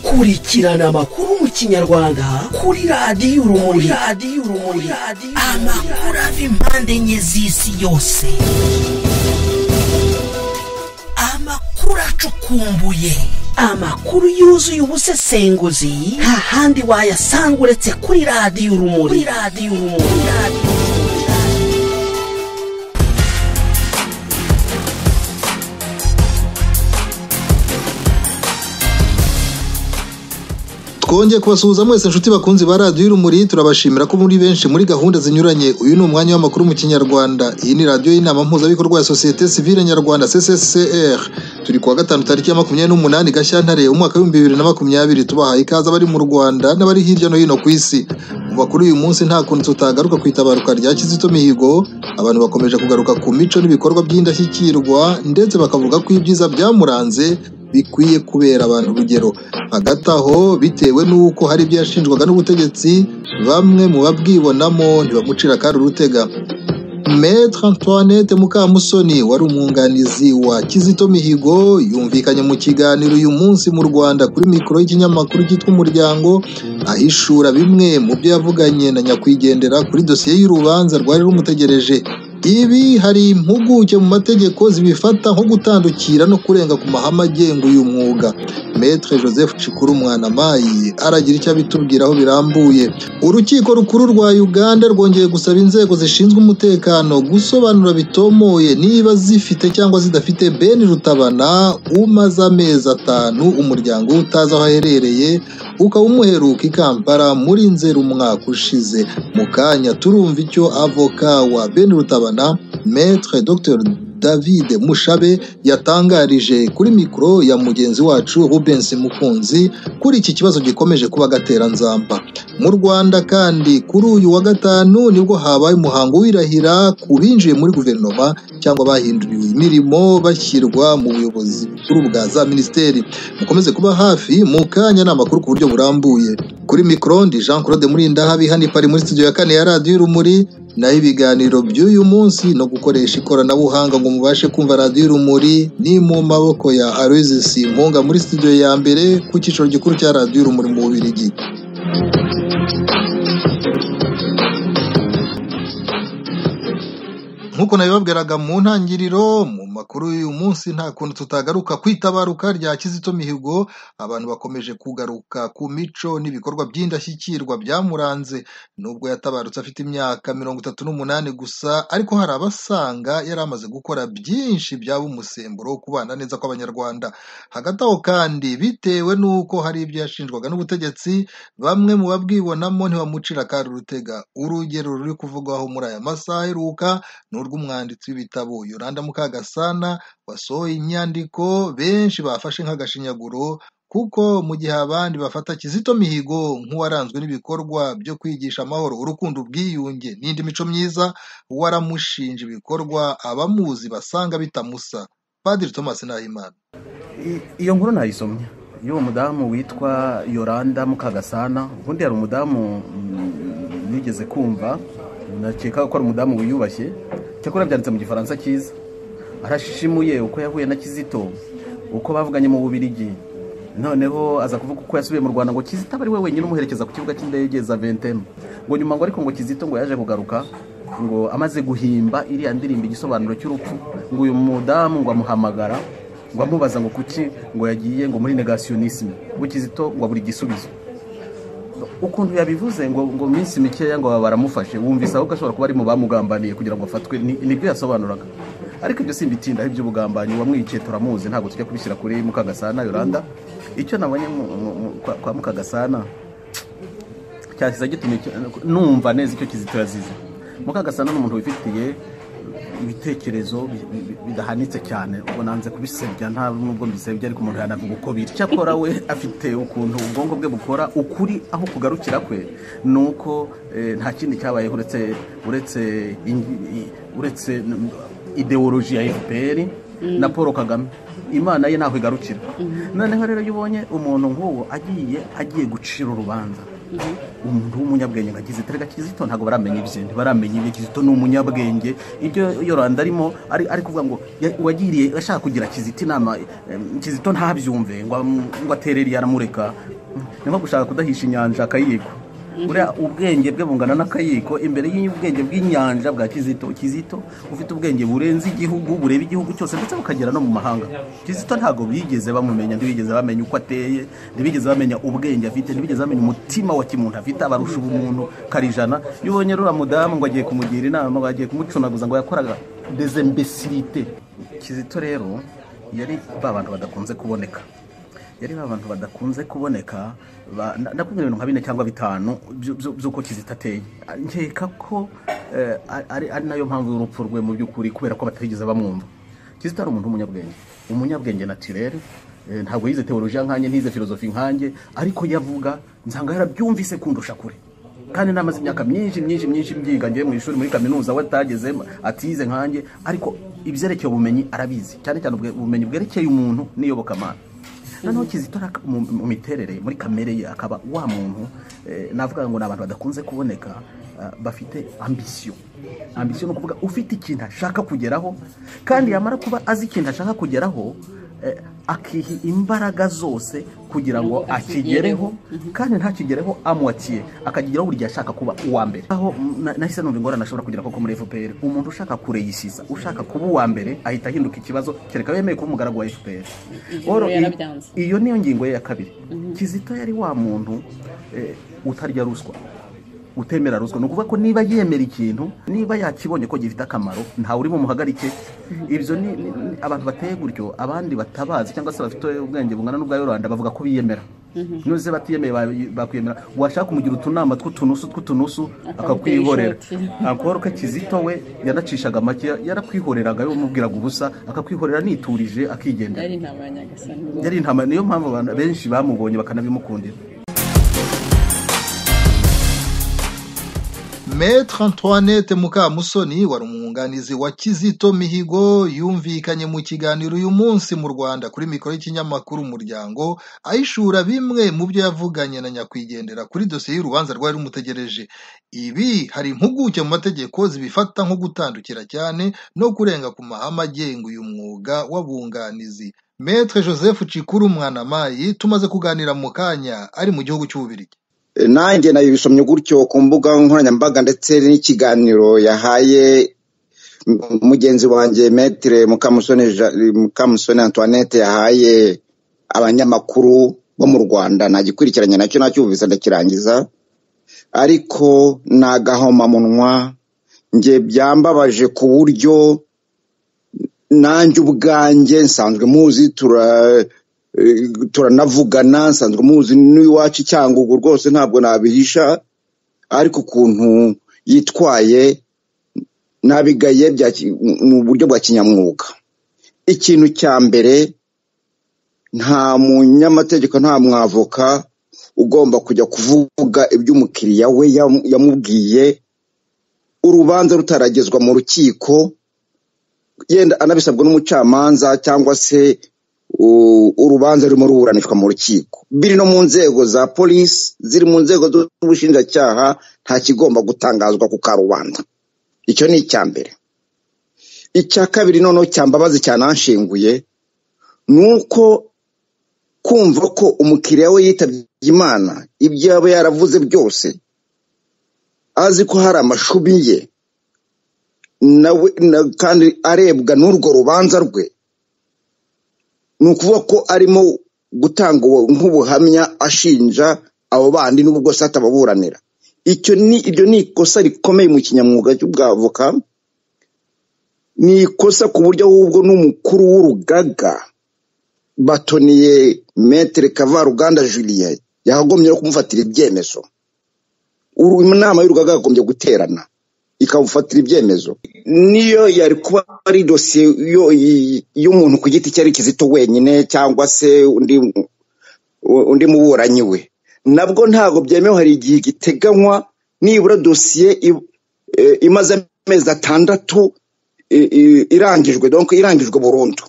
kurikirana amakuru mu kinyarwanda kuri radiyo urumuri radiyo urumuri amakuru ava impande enye z'isi yose amakuru acukumbuye amakuru yuzuye ubusesenguzi nta handi wayasanga uretse kuri radiyo urumuri kuri radiyo urumuri kuri radiyo urumuri. twongeye kubasuhuza mwese inshuti bakunzi ba radiyo y'urumuri turabashimira ko muri benshi muri gahunda zinyuranye uyu ni umwanya w'amakuru mu kinyarwanda iyi ni radiyo y'inama mpuzabikorwa ya sosiyete sivile nyarwanda cccr turi kuwa gatanu tariki ya makumyabiri n'umunani gashyantare umwaka w'ibihumbi bibiri na makumyabiri tubahaye ikaze abari mu rwanda n'abari hirya no hino ku isi mu makuru y'uyu munsi nta kuntu tutagaruka ku itabaruka rya kizito mihigo abantu bakomeje kugaruka ku mico n'ibikorwa by'indashyikirwa ndetse bakavuga ko ibyiza byamuranze bikwiye kubera abantu urugero hagati aho bitewe n'uko hari ibyo yashinjwaga n'ubutegetsi bamwe mu babwibonamo ntibamucira kandi urutega Maître Antoinette Mukamusoni wari umwunganizi wa Kizito Mihigo yumvikanye mu kiganiro uyu munsi mu Rwanda kuri mikoro y'ikinyamakuru cyitwa Umuryango ahishura bimwe mu byo yavuganye na nyakwigendera kuri dosiye y'urubanza rwari rumutegereje ibi hari impuguke mu mategeko zibifata nko gutandukira no kurenga ku mahame agenga uyu mwuga Maître Joseph Cikuru Mwanamayi aragira icyo abitubwiraho birambuye urukiko rukuru rwa Uganda rwongeye gusaba inzego zishinzwe umutekano gusobanura bitomoye niba zifite cyangwa zidafite Ben Rutabana umaze amezi atanu umuryango we utazi aho aherereye ukaba umuheruka i Kampala muri Nzeru umwaka ushize mu kanya turumva icyo avoka wa Ben Rutabana Maître Dr David Mushabe yatangarije kuri mikoro ya mugenzi wacu Rubens Mukunzi kuri iki kibazo gikomeje kuba gateranzamba mu Rwanda kandi kuri uyu wa gatanu nibwo habaye umuhango w'irahira ku binjiye muri guverinoma cyangwa bahinduriwe imirimo bashyirwa mu buyobozi bukuru bwa za minisiteri mukomeze kuba hafi mu kanya ni amakuru ku buryo burambuye kuri mikoro ndi Jean Claude Murindahabi hano ipari muri studio ya kane ya radiyo y'urumuri naho ibiganiro by'uyu munsi no gukoresha ikoranabuhanga ngo mubashe kumva radiyo y'urumuri ni mu maboko ya Aloysius Simpunga muri studio ya mbere ku cyicaro gikuru cya radiyo y'urumuri mu Bubiligi nk'uko nabibabwiraga mu ntangiriro mu makuru y'uyu munsi nta kuntu tutagaruka ku itabaruka rya kizito mihigo abantu bakomeje kugaruka ku mico n'ibikorwa by'indashyikirwa byamuranze nubwo yatabarutse afite imyaka mirongo itatu n'umunani gusa ariko hari abasanga yari amaze gukora byinshi byaba umusemburo wo kubana neza kw'abanyarwanda hagati aho kandi bitewe n'uko hari ibyo yashinjwaga n'ubutegetsi bamwe mu babwibonamo ntibamucira kandi urutega urugero ruri kuvugwaho muri aya masaha aheruka ni urw'umwanditsi w'ibitabo yoranda mukagasana wasohoye inyandiko benshi bafashe nk'agashinyaguro kuko mu gihe abandi bafata kizito mihigo nk'uwaranzwe n'ibikorwa byo kwigisha amahoro urukundo ubwiyunge n'indi mico myiza waramushinja ibikorwa abamuzi basanga bitamusa padiri thomas nahimana I- iyo nkuru nayisomye y'uwo mudamu witwa yoranda mukagasana ubundi hari umudamu mm, nigeze kumva nakeka ko ari umudamu wiyubashye cyakora byanditse mu gifaransa cyiza arashishimuye uko yahuye na kizito uko bavuganye mu bubirigi noneho aza kuvuga uko yasubiye mu rwanda ngo kizito aba ari we wenyine umuherekeza ku kibuga cy'indege za ventemu ngo nyuma ngo ariko ngo kizito ngo yaje kugaruka ngo amaze guhimba iriya ndirimbo igisobanuro cy'urupfu ngo uyu mudamu ngo amuhamagara ngo amubaza ngo kuki ngo yagiye ngo muri negasiyonisime ngo kizito ngo abura igisubizo ukuntu yabivuze ngo ngo minsi mikeya ngo baba baramufashe wumvise ahubwo ashobora kuba ari mu bamugambaniye kugira ngo afatwe ni- nibyo yasobanuraga ariko ibyo simbitinda ari iby'ubugambanyi wamwiciye turamuzi ntabwo tujya kubishyira kuri mukagasana yoranda icyo nabonye mu- mu- mu- kwa- kwa mukagasana cyahise gitumye icyo- numva neza icyo kizito yazize mukagasana ni umuntu wifitiye ibitekerezo bi- bi- bi- bidahanitse cyane ubwo nanze kubisebya nta nubwo mbisebya ariko umuntu yanavuga uko biri cyakora we afite ukuntu ubwonko bwe bukora ukuri aho kugarukira kwe ni uko eh, nta kindi cyabayeho uretse uretse in- i- uretse n- ideoloji ya fpr na paul kagame imana ye ntaho igarukira noneho rero iyo ubonye umuntu nk'uwo agiye agiye gucira urubanza umuntu w'umunyabwenge nka kizito reka kizito ntabwo baramenya ibye ntibaramenya ibye kizito ni umunyabwenge ibyo yoranda arimo ari ari kuvuga ngo ya- uwagiriye ashaka kugira kizito inama em, kizito ntabyumve ngo amu- ngo aterere yaramureka ni nko gushaka kudahisha inyanja akayiko buriya ubwenge bwe bungana n'akayiko imbere y'ubwenge bw'inyanja bwa kizito kizito ufite ubwenge burenze igihugu bureba igihugu cyose ndetse bukagera no mu mahanga kizito ntabwo bigeze bamumenya ntibigeze bamenya uko ateye ntibigeze bamenya ubwenge afite ntibigeze bamenya umutima wa kimuntu afite abarusha ubumuntu karijana iyo ubonye rura mudamu ngo agiye kumugira inama bagiye kumucunaguza ngo yakoraga dezembesirite kizito rero yari ba bantu badakunze kuboneka yari abantu badakunze kuboneka ba- na- nakubwira ibintu nka bine cyangwa bitanu byu- byu- by'uko kizita ateye nkeka ko eh, ari ari nayo mpamvu y'urupfu rwe mu by'ukuri kubera ko batigeze bamwumva kizita ari umuntu w'umunyabwenge umunyabwenge natirere eh, ntabwo yize teolojiya nkanjye ntiyize filozofi nkanjye ariko yavuga nsanga yarabyumvise kundusha kure kandi namaze imyaka myinshi myinshi myinshi mbyiga ngiye mu ishuri muri kaminuza we atagezemo atize nkanjye ariko ibyerekeye ubumenyi arabizi cyane cyane ubwe- ubumenyi bwerekeye umuntu n'iyobokamana noneho kizito ari aka- mu mu miterere muri kamere ye akaba wa muntu eh, navuga ngo ni abantu badakunze kuboneka ah, bafite ambisiyo ambisiyo ni ukuvuga ufite ikintu ashaka kugeraho kandi yamara kuba azi ikintu ashaka kugeraho eh, akiha imbaraga zose kugira ngo akigereho kandi ntakigereho amwatiye akageraho buri gihe ashaka kuba uwa mbere aho na- nahise numva ingorane ashobora kugira koko muri fpr umuntu ushaka kureyisiza ushaka kuba uwa mbere ahita ahinduka ikibazo kereka yemeye kuba umugaragu wa fpr Rero i- yarabyanze. iyo niyo ngingo ye ya kabiri kizito yari wa muntu eh, utarya ruswa utemera ruswa ni ukuvuga ko niba yemera ikintu niba yakibonye ko gifite akamaro ntawe uri bumuhagarike ibyo ni ni- ni- abantu bateye gutyo abandi batabazi cyangwa se bafite ubwenge bungana n'ubwa yoranda bavuga ko biyemera nuze batiyemeye ba- bakwiyemera washaka kumugira utunama tw'utunusu tw'utunusu Akagutera akakwihorera ishoti. akora ko kizito we yanacishaga make yarakwihoreraga yamubwiraga ubusa akakwihorera niturije akigendera yari intama ya nyagasani yari intama niyo mpamvu abantu benshi bamubonye bakanabimukundira Maître Antoinette Mukamusoni wari umwunganizi wa Kizito Mihigo yumvikanye mu kiganiro uyu munsi mu Rwanda kuri mikoro y'ikinyamakuru Umuryango ahishura bimwe mu byo yavuganye na nyakwigendera kuri dosiye y'urubanza rwari rumutegereje. Ibi hari impuguke mu mategeko zibifata nko gutandukira cyane no kurenga ku mahame agenga uyu mwuga w'abunganizi. Maître Joseph Cikuru Mwanamayi tumaze kuganira mu kanya ari mu gihugu cy'Ububirigi. nanjye nabisomye gutyo ku mbuga nkoranyambaga ndetse n'ikiganiro yahaye mu- mugenzi wanjye metere mukamusoni Ja- mukamusoni antoinette yahaye abanyamakuru bo mu rwanda nagikurikiranye nacyo nacyumvise ndakirangiza ariko ni agahomamunwa njye byambabaje ku buryo nanjye ubwanjye nsanzwe muzi tura eh, turanavugana nsanzwe muzi n'iwacu i cyangugu rwose ntabwo nabihisha ariko ukuntu yitwaye nabigaye bya ki- mu buryo bwa kinyamwuga ikintu cya mbere nta munyamategeko nta mwavoka ugomba kujya kuvuga ibyo umukiriya we yam- yamubwiye urubanza rutaragezwa mu rukiko yenda anabisabwa n'umucamanza cyangwa se u- urubanza rurimo ruburanishwa mu rukiko biri no mu nzego za polisi ziri mu nzego z'ubushinjacyaha nta kigomba gutangazwa ku karubanda icyo ni icya mbere icya kabiri noneho cyambabazi cyananshinguye ni uko kumva ko umukiriya we yitabye imana ibyo yaba yaravuze byose azi ko hari amashubi ye nawe na- kandi arebwa n'urwo rubanza rwe ni ukuvuga ko arimo gutanga ubu- nk'ubuhamya ashinja abo bandi n'ubwo se atababuranira icyo ni iryo ni ikosa rikomeye mu kinyamwuga cy'ubwavoka ni ikosa ku buryo ahubwo n'umukuru w'urugaga batoniye metere kavaruganda julien yakagombye no kumufatira ibyemezo Uru- inama y'urugaga yagombye guterana ikamufatira ibyemezo niyo yari kuba ari dosiye yo- y- y'umuntu ku giti cye ari kizito wenyine cyangwa se undi undi muburanyi we nabwo ntabwo byemewe hari igihe giteganywa nibura dosiye i- eh, imaze amezi atandatu i- i- irangijwe donc irangijwe burundu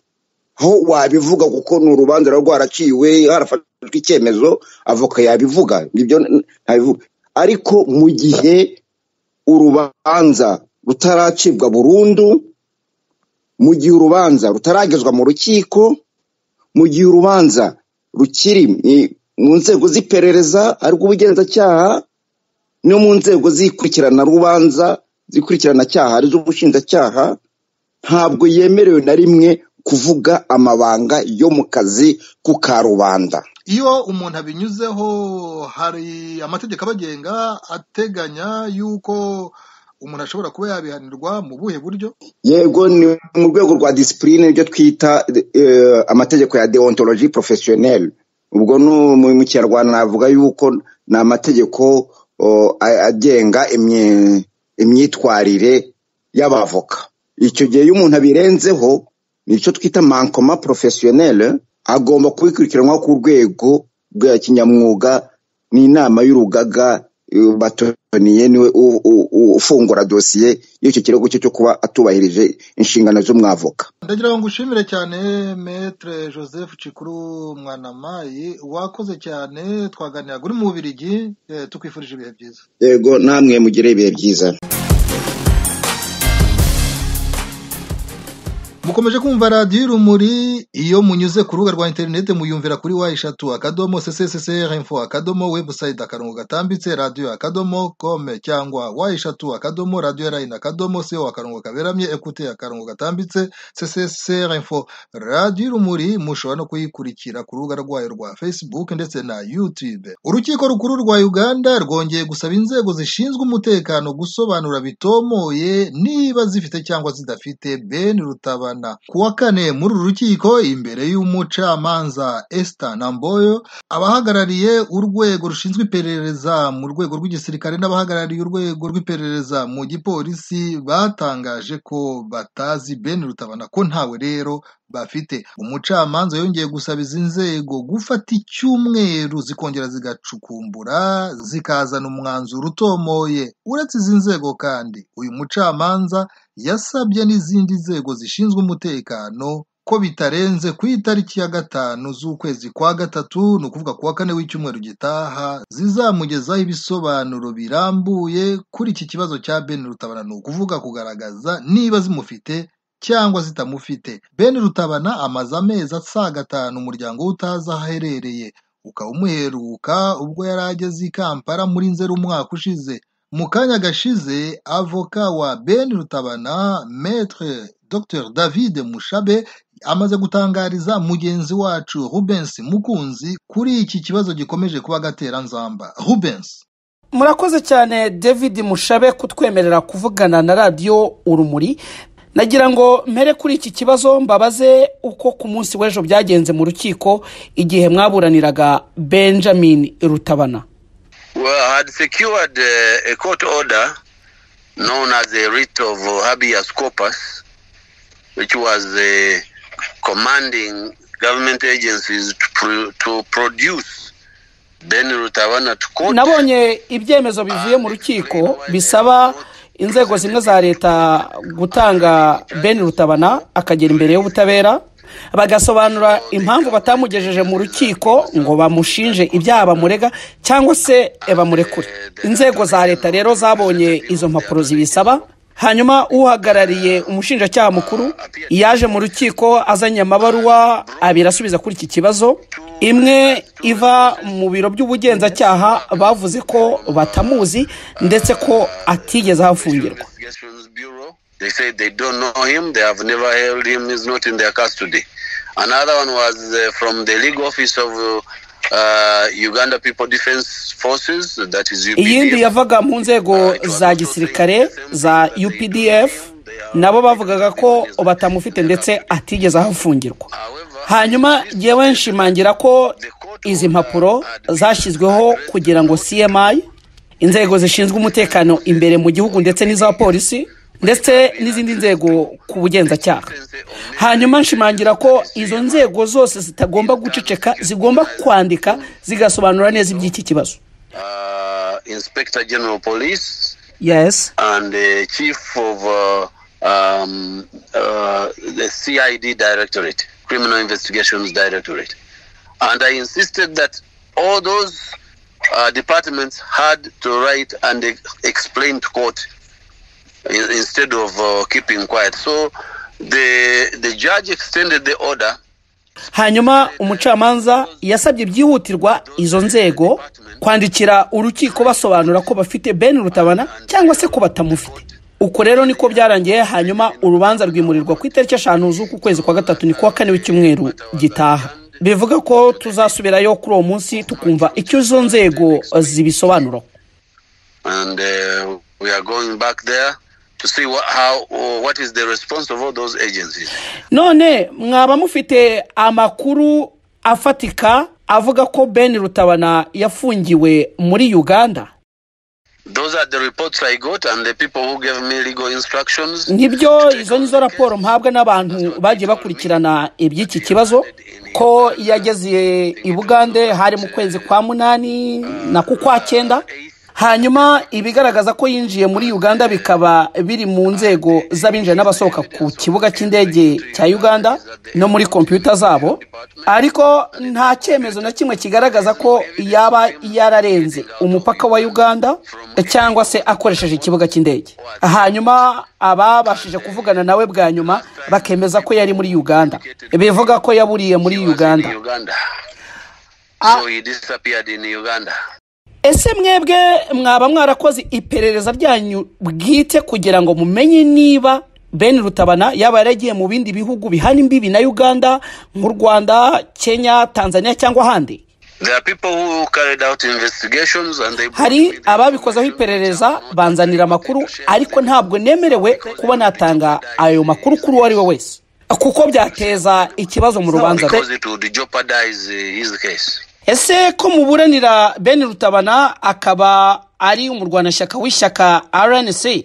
aho wabivuga kuko ni urubanza ruba rwaraciwe harafashwe icyemezo avoka yabivuga ibyo ntabivuga ariko mu gihe urubanza rutaracibwa burundu mu gihe urubanza rutaragezwa mu rukiko mu gihe urubanza rukiri mu- mu nzego z'iperereza ari ubugenzacyaha no mu nzego zikurikirana rubanza zikurikirana cyaha ari ubushinjacyaha ntabwo yemerewe na rimwe kuvuga amabanga yo mu kazi ku karubanda iyo umuntu abinyuzeho hari amategeko abagenga ateganya yuko umuntu ashobora kuba yabihanirwa mu buhe buryo yego ni mu rwego rwa disipurine ibyo twita eh, amategeko ya deontologie professionnelle ubwo ni mu- mu kinyarwanda navuga yuko ni amategeko oh, a- agenga imye- imyitwarire y'abavoka icyo gihe iyo umuntu abirenzeho nicyo twita mankoma professionnelle agomba kubikurikiranwa ku rwego rwa kinyamwuga n'inama y'urugaga eh, batoniye niwe u- u- u- ufungura dosiye y'icyo kirego cye cyo kuba atubahirije inshingano z'umwavoka ndagira ngo ngushimire cyane metere joseph cikuru mwanamayi wakoze cyane twaganiraga uri mu bubirigi eh, tukwifurije ibihe byiza yego namwe mugire ibihe byiza mukomeje kumva radiyo urumuri iyo munyuze ku rubuga rwa interineti muyumvira kuri wa eshatu akadomo ccccr info akadomo webusayiti akarongo gatambitse radiyo akadomo kome cyangwa wa eshatu akadomo radiyo rayini akadomo co akarongo kaberamye ekute akarongo gatambitse ccccr info radiyo urumuri mushobora no kuyikurikira ku rubuga rwayo rwa facebook ndetse na youtube urukiko rukuru rwa uganda rwongeye gusaba inzego zishinzwe umutekano gusobanura bitomoye niba zifite cyangwa zidafite ben rutabana ku wa kane muri uru rukiko imbere y'umucamanza esther namboyo abahagarariye urwego rushinzwe iperereza mu rwego rw'igisirikare n'abahagarariye urwego rw'iperereza mu gipolisi batangaje ko batazi ben rutabana ko ntawe rero bafite umucamanza yongeye gusaba izi nzego gufata icyumweru zikongera zigacukumbura zikazana umwanzuro utomoye uretse izi nzego kandi uyu mucamanza yasabye n'izindi nzego zishinzwe umutekano ko bitarenze ku itariki ya gatanu z'ukwezi kwa gatatu ni ukuvuga ku wa kane w'icyumweru gitaha zizamugezaho ibisobanuro birambuye kuri iki kibazo cya ben rutabana ni ukuvuga kugaragaza niba zimufite cyangwa zitamufite ben rutabana amaze amezi asaga atanu umuryango we utazi aho aherereye ukaba umuheruka ubwo yari ageze i kampala muri nzeri umwaka ushize mu kanya gashize avoka wa ben rutabana maître dr david mushabe amaze gutangariza mugenzi wacu rubens mukunzi kuri iki kibazo gikomeje kuba agateranzamba rubens murakoze cyane david mushabe kutwemerera kuvugana na radiyo urumuri nagira ngo mpere kuri iki kibazo mbabaze uko ku munsi w'ejo byagenze mu rukiko igihe mwaburaniraga benjamin rutabana Well, I had secured uh, a court order known as a writ of uh, habeas corpus, which was uh, commanding government agencies to, pro- to produce Ben Rutawana to court. nabonye ibyemezo bivuye mu rukiko bisaba inzego zimwe za leta gutanga ben rutabana akagera imbere y'ubutabera bagasobanura impamvu batamugejeje mu rukiko ngo bamushinje ibyaha bamurega cyangwa se bamurekure inzego za leta rero zabonye izo mpapuro zibisaba hanyuma uhagarariye umushinjacyaha mukuru yaje mu rukiko azanye amabaruwa abiri asubiza kuri iki kibazo imwe iva mu biro by'ubugenzacyaha bavuze ko batamuzi ndetse ko atigeze ahafungirwa Investigations Bureau. They said they don't know him. They have never held him. He's not in their custody. Another one was uh, from the legal office of uh, uh, Uganda People Defense Forces. That is UPDF. iyindi yavaga mu nzego za gisirikare za updf nabo bavugaga ko batamufite ndetse atigeze ahafungirwa hanyuma yewe nshimangira ko izi mpapuro zashyizweho kugira ngo cmi inzego zishinzwe umutekano imbere mu gihugu ndetse n'iza polisi ndetse n'izindi nzego ku bugenzacyaha hanyuma nshimangira ko izo nzego zose zitagomba guceceka zigomba kwandika zigasobanura neza iby'iki kibazo uh, Inspector General Police yes and the Chief of uh, um, uh, the CID Directorate, Criminal Investigations Directorate. And I insisted that all those uh, departments had to write and e- explain to court in- instead of uh, keeping quiet. So the the judge extended the order hanyuma umucamanza yasabye byihutirwa izo nzego kwandikira urukiko basobanura ko bafite bene rutabana cyangwa se ko batamufite uko rero niko byarangiye hanyuma urubanza rwimurirwa ku itariki eshanu z'uku kwezi kwa gatatu ni kuwa kane w'icyumweru gitaha bivuga ko tuzasubirayo kuri uwo munsi tukumva icyo izo nzego zibisobanuraho and uh, we are going back there to see what, how, or what is the response of all those agencies. none mwaba mufite amakuru afatika avuga ko ben rutabana yafungiwe muri uganda Those are the reports I got and the people who gave me legal instructions. nibyo izo nizo raporo mpabwa n'abantu bagiye bakurikirana iby'iki kibazo ko yageze i bugande hari mu kwezi kwa munani na ku kwa cyenda hanyuma ibigaragaza ko yinjiye muri uganda bikaba biri mu nzego z'abinjira n'abasohoka ku kibuga cy'indege cya uganda no muri kompiyuta zabo ariko nta cyemezo na kimwe kigaragaza ko yaba yararenze umupaka wa uganda cyangwa se akoresheje ikibuga cy'indege hanyuma ababashije kuvugana nawe bwa nyuma bakemeza ko yari muri uganda bivuga ko yaburiye muri uganda In Uganda. So he disappeared in Uganda. ese mwebwe mwaba mwarakoze iperereza ryanyu bwite kugira ngo mumenye niba ben rutabana yaba yaragiye mu bindi bihugu bihana imbibi na uganda nk'u rwanda kenya tanzania cyangwa ahandi There are people who carried out investigations and they hari ababikozeho iperereza banzanira amakuru ariko ntabwo nemerewe kuba natanga ayo makuru kuri uwo ari we wese kuko byateza ikibazo mu rubanza rwe because it would jeopardize uh, his case. ese ko muburanira ben rutabana akaba ari umurwanashyaka w'ishyaka rnc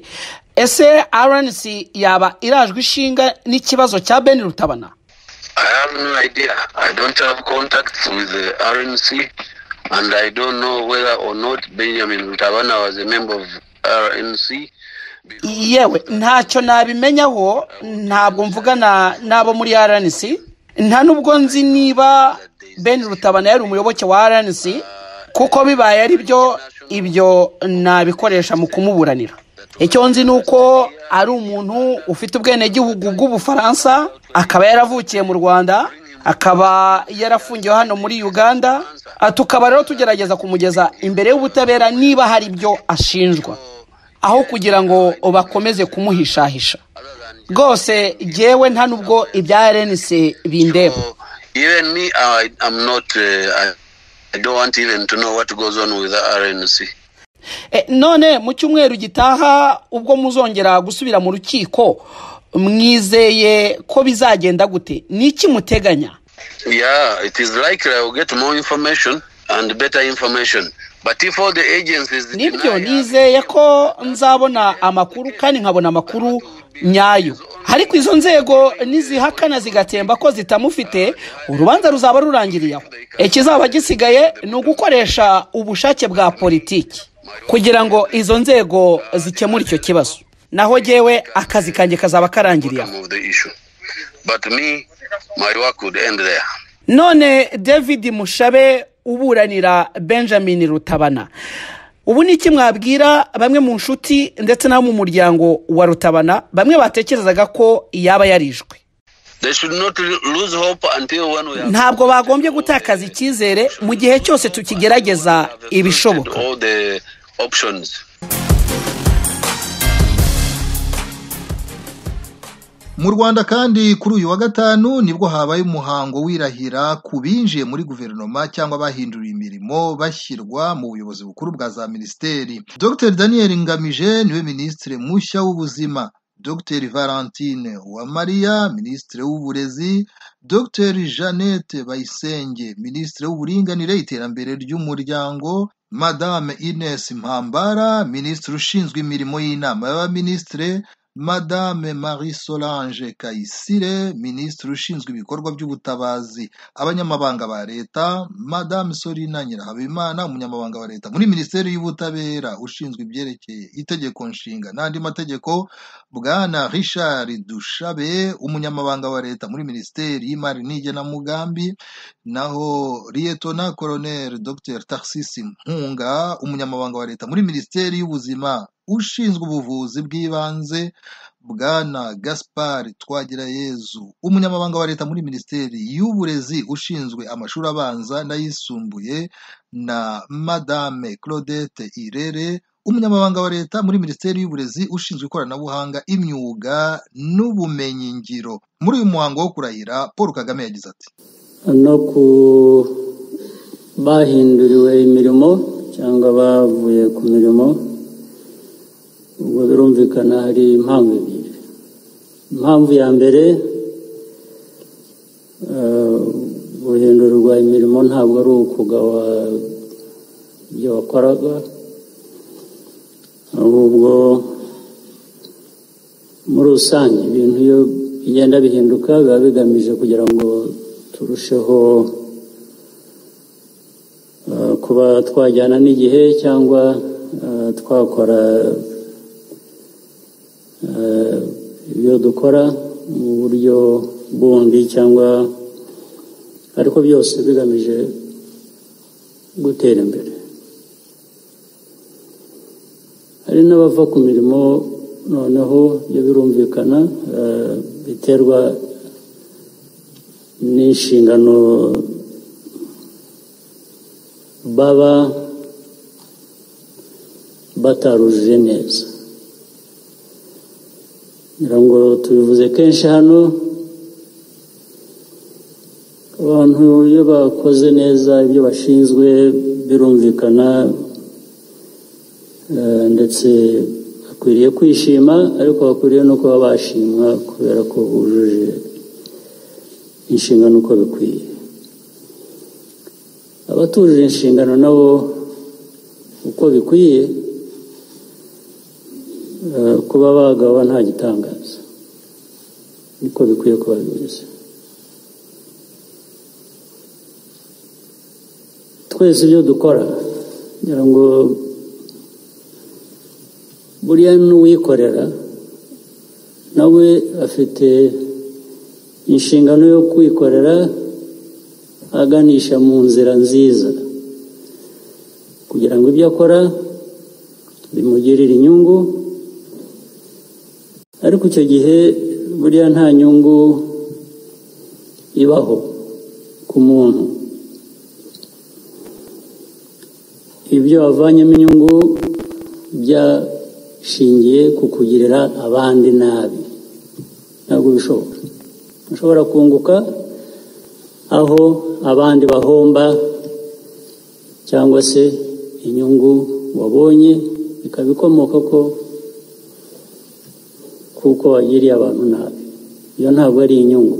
ese rnc yaba irajwe ishinga n'ikibazo cya ben rutabana I have no idea. I don't have contacts with the RNC, and I don't know whether or not Benjamin Rutabana was a member of RNC. yewe ntacyo nabimenyaho ntabwo mvugana n'abo muri rnc nta n'ubwo nzi niba ben rutabana yari umuyoboke wa rnc kuko bibaye ari byo ibyo nabikoresha mu kumuburanira icyo nzi ni uko ari umuntu ufite ubwenegihugu bw'ubufaransa akaba yaravukiye mu rwanda akaba yarafungiwe hano muri uganda Ah, tukaba rero tugerageza kumugeza imbere y'ubutabera niba hari ibyo ashinjwa aho kugira ngo bakomeze kumuhishahisha rwose jyewe nta n'ubwo ibya rnc bindeba So even me, I, I'm not. Uh, I, I don't want even to know what goes on with the RNC. E, none mu cyumweru gitaha ubwo muzongera gusubira mu rukiko mwizeye ko bizagenda gute ni iki muteganya Yeah, it is likely I will get more information and better information. But if all the agencies nibyo deny nizeye ko nzabona amakuru kandi nkabona amakuru nyayo ariko izo nzego nizihakana zigatemba ko zitamufite urubanza ruzaba rurangiriye aho ikizaba gisigaye ni ugukoresha ubushake bwa politiki kugira ngo izo nzego zikemure icyo kibazo naho jyewe akazi kanjye kazaba karangiriye aho outcome of the issue, but me, my work would end there. none david mushabe uburanira benjamin rutabana ubu ni iki mwabwira bamwe mu nshuti ndetse n'abo mu muryango wa rutabana bamwe batekerezaga ko yaba yarishwe They should not lose hope until when we are ntabwo bagombye gutakaza icyizere mu gihe cyose tukigerageza ibishoboka all the options. mu rwanda kandi kuri uyu wa gatanu nibwo habaye umuhango wirahira ku binjiye muri guverinoma cyangwa bahinduriye imirimo bashyirwa mu buyobozi bukuru bwa za minisiteri dr daniel ngamije niwe minisitiri mushya w'ubuzima dr valentine uwamariya minisitiri w'uburezi dr jeannette bayisenge minisitiri w'uburinganire iterambere ry'umuryango madame ines mpambara minisitiri ushinzwe imirimo y'inama y'abaminisitiri Madame Marie Solange Kayisire, Minisitiri ushinzwe ibikorwa by'ubutabazi, abanyamabanga ba leta, Madame Sorina Nyirahabimana, umunyamabanga wa leta muri Minisiteri y'Ubutabera ushinzwe ibyerekeye itegeko nshinga n'andi mategeko, Bwana Richard Dushabe, umunyamabanga wa leta muri Minisiteri y'Imari n'Igenamigambi, naho Liyetona Colonel Dr. Tarsisi Mpunga, umunyamabanga wa leta muri Minisiteri y'Ubuzima ushinzwe ubuvuzi bw'ibanze bwana gaspar twagirayezu umunyamabanga wa leta muri minisiteri y'uburezi ushinzwe amashuri abanza n'ayisumbuye na madame claudette irere umunyamabanga wa leta muri minisiteri y'uburezi ushinzwe ikoranabuhanga imyuga n'ubumenyingiro muri uyu muhango wo kurahira paul kagame yagize ati no ku bahinduriwe imirimo cyangwa bavuye ku mirimo ubwo birumvikana hari impamvu ebyiri impamvu ya mbere eh, guhindurirwa imirimo ntabwo ari ukugawa ibyo wakoraga ahubwo muri rusange ibintu iyo bigenda bihinduka biba bigamije kugira ngo turusheho eh, kuba twajyana n'igihe cyangwa eh, twakora eh, ibyo dukora mu buryo bundi cyangwa ariko byose bigamije gutera imbere hari n'abava ku mirimo noneho ibyo birumvikana eh, biterwa n'inshingano baba batarujije neza ngira ngo tubivuze kenshi hano abantu iyo bakoze neza ibyo bashinzwe birumvikana eh, ndetse bakwiriye kwishima ariko bakwiriye no kuba bashimwa kubera ko bujuje inshingano uko bikwiye abatujuje inshingano nabo uko bikwiye eh, kuba bagaba nta gitangaza niko bikwiye kuba bimeze twese ibyo dukora ngira ngo buriya n'uwikorera nawe afite inshingano yo kwikorera aganisha mu nzira nziza kugira ngo ibyo akora bimugirire inyungu ariko icyo gihe buriya nta nyungu ibaho ku muntu ibyo wavanyemo inyungu byashingiye ku kugirira abandi nabi ntabwo bishoboka ushobora kunguka aho abandi bahomba cyangwa se inyungu wabonye ikaba ikomoka ko kuko wagiriye abantu nabi iyo ntabwo ari inyungu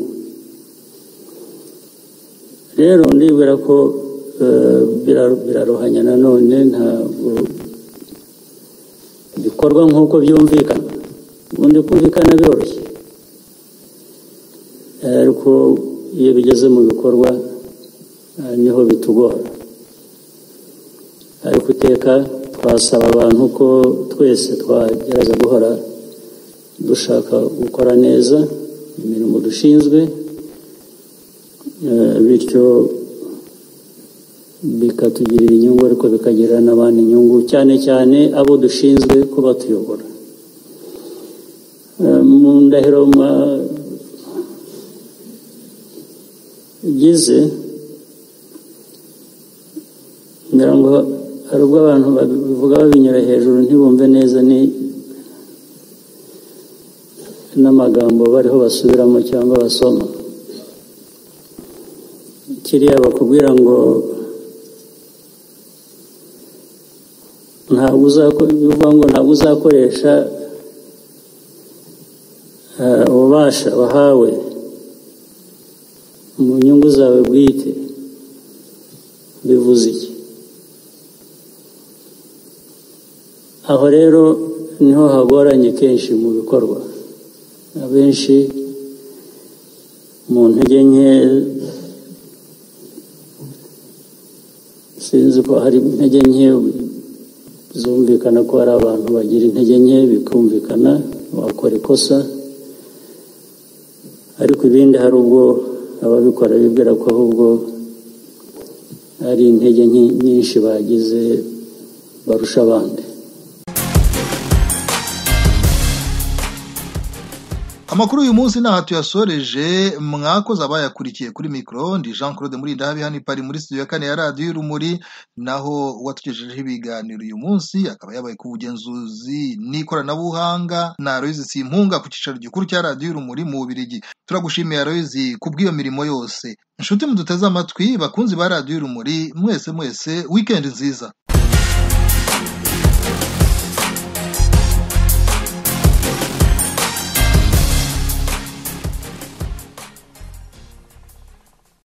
rero ndibwira ko eh, bira- biraruhanya nanone ntabwo bikorwa nk'uko byumvikana ubundi kumvikana biroroshye ariko iyo bigeze mu bikorwa eh, niho bitugora ariko iteka twasaba abantu ko twese twagerageza guhora dushaka gukora neza imirimo dushinzwe eh, bityo bikatugirira inyungu ariko bikagirira n'abandi inyungu cyane cyane abo dushinzwe ko batuyobora Eh, mu ndahiro mwa- bigize ngira ngo hari ubwo abantu babivuga babinyura hejuru ntibumve neza ni n'amagambo bariho basubiramo cyangwa basoma kiriya bakubwira ngo ntabwo uzako- bivuga ngo ntabwo uzakoresha eh, ububasha wahawe mu nyungu zawe bwite bivuze iki aho rero niho hagoranye kenshi mu bikorwa abenshi mu ntege nke sinzi ko hari intege nke zumvikana ko hari abantu bagira intege nke bikumvikana wakora ikosa ariko ibindi hari ubwo ababikora bibwira ko ahubwo ari intege nke nyinshi bagize barusha abandi amakuru uyu munsi ntaho tuyasoreje mwakoze abayakurikiye kuri mikoro ndi jean claude murindahabi hano ipari muri studio ya kane ya radiyo y'urumuri naho uwatugejejeho ibiganiro uyu munsi akaba yabaye ku bugenzuzi n'ikoranabuhanga na royizi simpunga ku cyicaro gikuru cya radiyo y'urumuri mu bubirigi turagushimiye royizi ku bw'iyo mirimo yose inshuti muduteze amatwi bakunzi ba radiyo y'urumuri mwese mwese wikendi nziza